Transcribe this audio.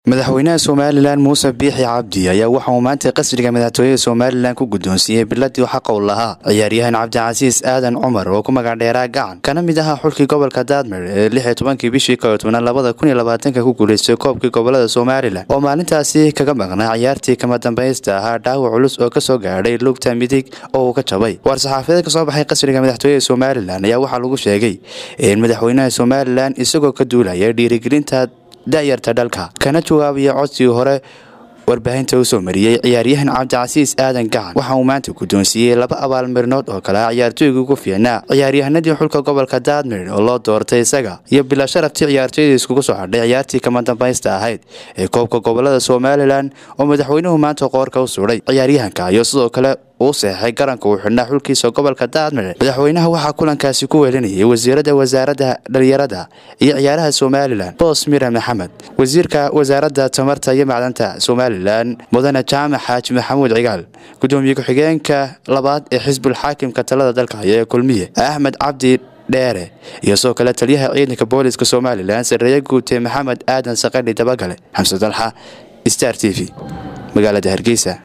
madaxweynaha somalilan muuse biixi cabdi ayaa waxa uu maanta qasriga madaxtooyada somalilan ku guddoonsiiyey biladii xaqa u lahaa ciyaaryahan cabdicasiis aadan cumar oo ku magacdheeraa gacan kana mid ahaa xulkii gobolka daadmer ee lix iyo tobankii bishii koyo tobnaad labada kun iyo labaatanka ku guulaystay koobkii gobolada somalilan oo maalintaasi kaga maqnaa ciyaartii kama dambaysta ahaa dhaawac culus oo kasoo gaadhay lugta midig oo uu ka jabay war-saxaafadeed kasoo baxay qasriga madaxtooyada somalilan ayaa waxaa lagu sheegay in madaxweynaha somalilan isagoo ka duulaya dhiirigelinta da'yarta dhalka kana jawaabaya codsigii hore warbaahinta u soo mariyey ciyaaryahan cabdicasiis aadan gacan waxa uu maanta guddoonsiiyey laba abaalmarinood oo kale ah ciyaartooygii ugu fiicnaa ciyaaryahanadii xulka gobolka daadmir oo loo doortay isaga iyo bila sharaftii ciyaartooyadii iskugu soo hadhay ciyaartii kama dambaysta ahayd ee koobka gobolada somalilan oo madaxweynuhu maanta qoorka u suday ciyaaryahanka iyo sidoo kale uu seexay garanka uu xidhnaa xulkiisa gobolka daadmir madaxweynaha waxaa kulankaasi ku weelinayay wasiirada wasaaradda dhalinyarada iyo ciyaaraha somalilan boos mira maxamed wasiirka wasaaradda tamarta iyo macdanta somalilan mudane jaamac xaaji maxamuud cigaal gudoomiye ku-xigeenka labaad ee xisbul xaakimka talada dalka haya ee kulmiye axmed cabdi dheere iyo sidoo kale taliyaha ciidanka booliska somalilan sareeye guute maxamed aadan saqadhi dabagale xamse dalxa star t v magaalada hargeysa